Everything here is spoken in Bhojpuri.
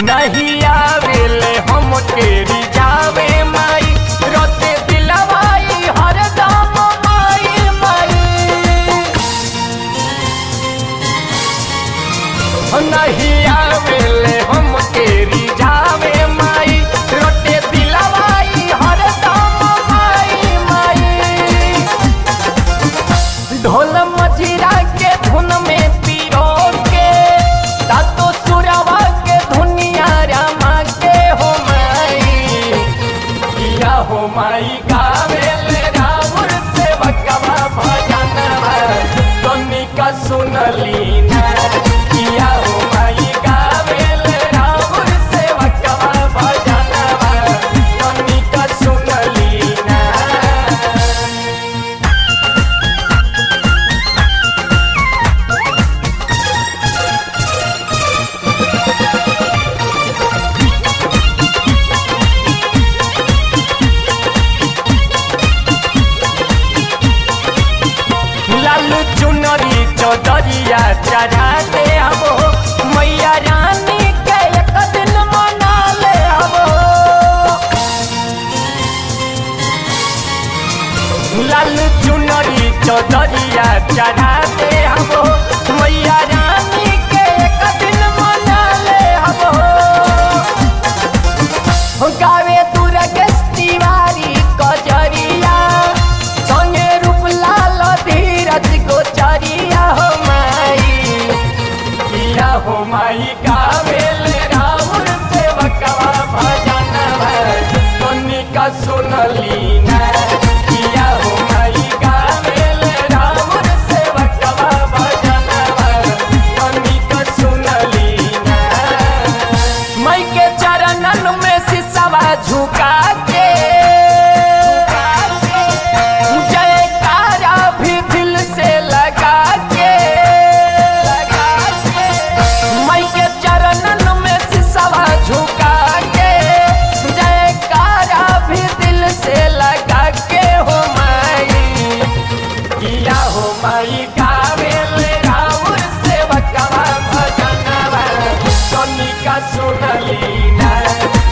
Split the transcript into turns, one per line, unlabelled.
नहीं आवेले हम तेरी जावे माई रोते दिलवाई हरदम माई माई नहीं आवेले हम तेरी जावे माई रोते दिलवाई हरदम माई माई ढोल मजीरा के धुन में पिरो के तातो सुरवा के धुनिया रमा के हो माई किया हो माई गावेल राउर से बकवा भजनवा तोनी का सुनली ना किया हो माई गावेल राउर से बकवा भजनवा तोनी का सुनली ना लाल चुनरी चौधरिया चढ़ा दे हबो मैया रानी के एक दिन मना ले हबो लाल चुनरी चौधरिया चढ़ा दे हबो मैया रानी के एक दिन मना ले हबो गावे दुर्गेश तिवारी कजरिया संगे रूपलाल धीरज गोचरिया हो माई किया हो माई गावेल राउर से बकवा भजन तोनी का सुनली ना किया हो माई गावेल राउर से बकवा भजन तोनी का सुनली ना मई के चरणन में सिसवा झुका के जयकारा भी दिल से लगा के मई के चरणन में सिसवा झुका के जयकारा भी दिल से लगा के हो माई किया हो माई गावेल राउर से बकवा भजनवा सोनी का सुनली ना